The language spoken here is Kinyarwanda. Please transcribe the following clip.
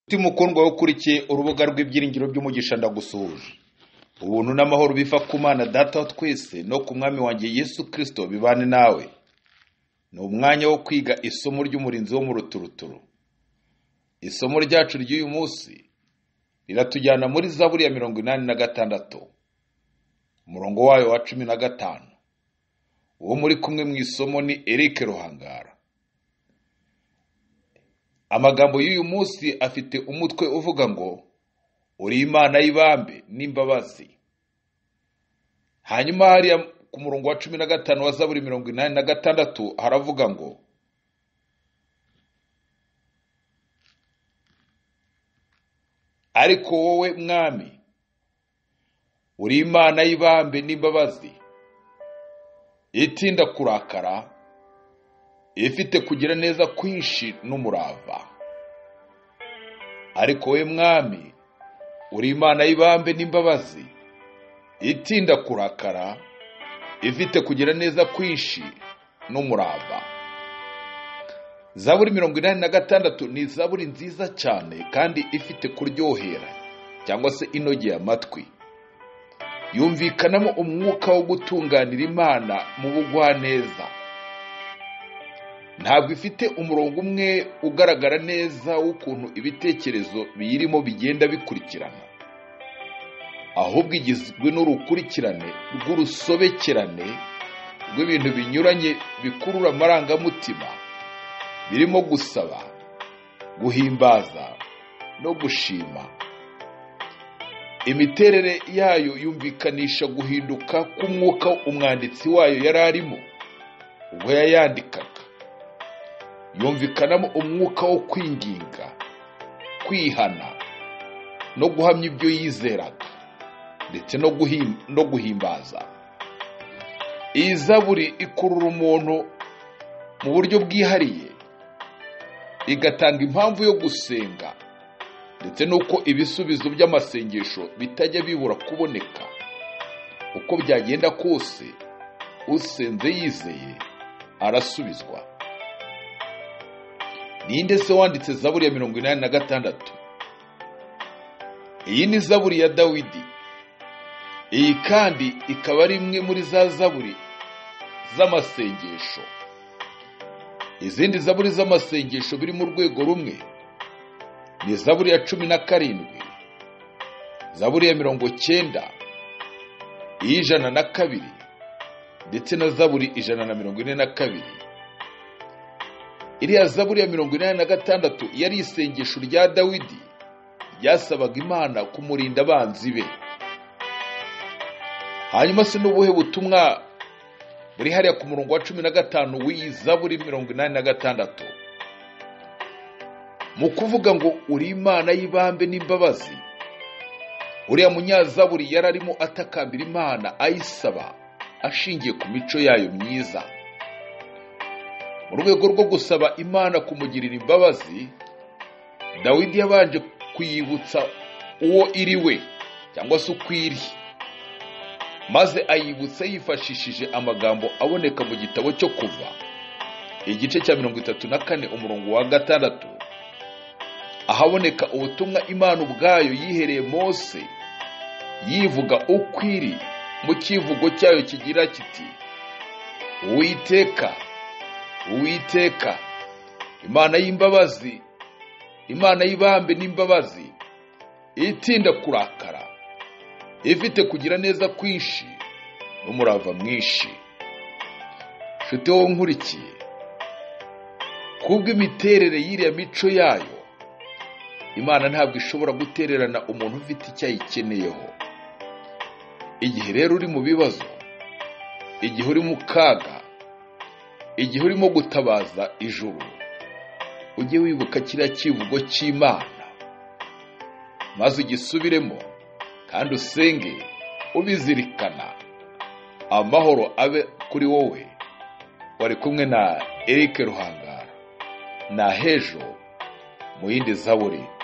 Uti mukundwa we ukurikiye urubuga rw'ibyiringiro by'umugisha ndagusuhuje ubuntu n'amahoro biva ku mana data wa twese no ku mwami wanjye yesu kirisito bibane nawe ni umwanya wo kwiga isomo ry'umurinzi wo mu ruturuturu isomo ryacu ry'uyu munsi riratujyana muri zaburi ya mirongo inani na gatandatu umurongo wayo wa cumi na gatanu uwo muri kumwe mu isomo ni Eric ruhangara amagambo y'uyu munsi afite umutwe uvuga ngo uri imana y'ibambe n'imbabazi hanyuma hariya ku murongo wa cumi na gatanu wa zaburi mirongo inani na gatandatu haravuga ngo ariko wowe mwami uri imana y'ibambe n'imbabazi itinda kurakara ifite kugira neza kwinshi n'umurava ariko we mwami uri imana y'ibambe n'imbabazi itinda kurakara ifite kugira neza kwinshi n'umurava zaburi mirongo inani na gatandatu ni zaburi nziza cyane kandi ifite kuryohera cyangwa se inogeye amatwi yumvikanamo umwuka wo gutunganira imana mu bugwaneza ntabwo ifite umurongo umwe ugaragara neza w'ukuntu ibitekerezo biyirimo bigenda bikurikirana ahubwo igizwe n'urukurikirane rw'urusobekerane rw'ibintu binyuranye bikurura amarangamutima birimo gusaba guhimbaza no gushima imiterere yayo yumvikanisha guhinduka k'umwuka umwanditsi wayo yari arimo ubwo yayandikaga yumvikanamo umwuka wo kwinginga kwihana no guhamya ibyo yizeraga ndetse no guhimbaza iyi zaburi ikurura umuntu mu buryo bwihariye igatanga impamvu yo gusenga ndetse n'uko ibisubizo by'amasengesho bitajya bibura kuboneka uko byagenda kose usenze yizeye arasubizwa ninde se wanditse zaburi ya mirongo inani na gatandatu iyi ni zaburi ya dawidi iyi kandi ikaba ari imwe muri za zaburi z'amasengesho izindi zaburi z'amasengesho biri mu rwego rumwe ni zaburi ya cumi na karindwi zaburi ya mirongo cyenda iy'ijana na kabiri ndetse na zaburi ijana na mirongo ine na kabiri iriya zaburi ya mirongo inani na gatandatu yari isengesho rya dawidi ryasabaga imana kumurinda abanzi be hanyuma se n'ubuhe butumwa buri hariya ku murongo wa cumi na gatanu w'iyi zaburi mirongo inani na gatandatu mu kuvuga ngo uri imana y'ibambe n'imbabazi uriya munyazaburi yari arimo atakambira imana ayisaba ashingiye ku mico yayo myiza mu rwego rwo gusaba imana kumugirira imbabazi dawidi yabanje kuyibutsa uwo iri we cyangwa se uko iri maze ayibutsa yifashishije amagambo aboneka mu gitabo cyo kuva igice cya mirongo itatu na kane umurongo wa gatandatu ahaboneka ubutumwa imana ubwayo yihereye mose yivuga uko iri mu cyivugo cyayo kigira kiti uwiteka uwiteka imana y'imbabazi imana y'ibambe n'imbabazi itinda kurakara ifite kugira neza kwinshi n'umurava mwinshi nshuti wowe nkurikiye kubwo imiterere y'iriya mico yayo imana ntabwo ishobora gutererana umuntu ufite icyo ayikeneyeho igihe rero uri mu bibazo igihe uri mu kaga igihe urimo gutabaza ijuru ujye wibuka kiriya kivugo cy'imana maze ugisubiremo kandi usenge ubizirikana amahoro abe kuri wowe wari kumwe na Eric ruhangara na hejo mu yindi zaburi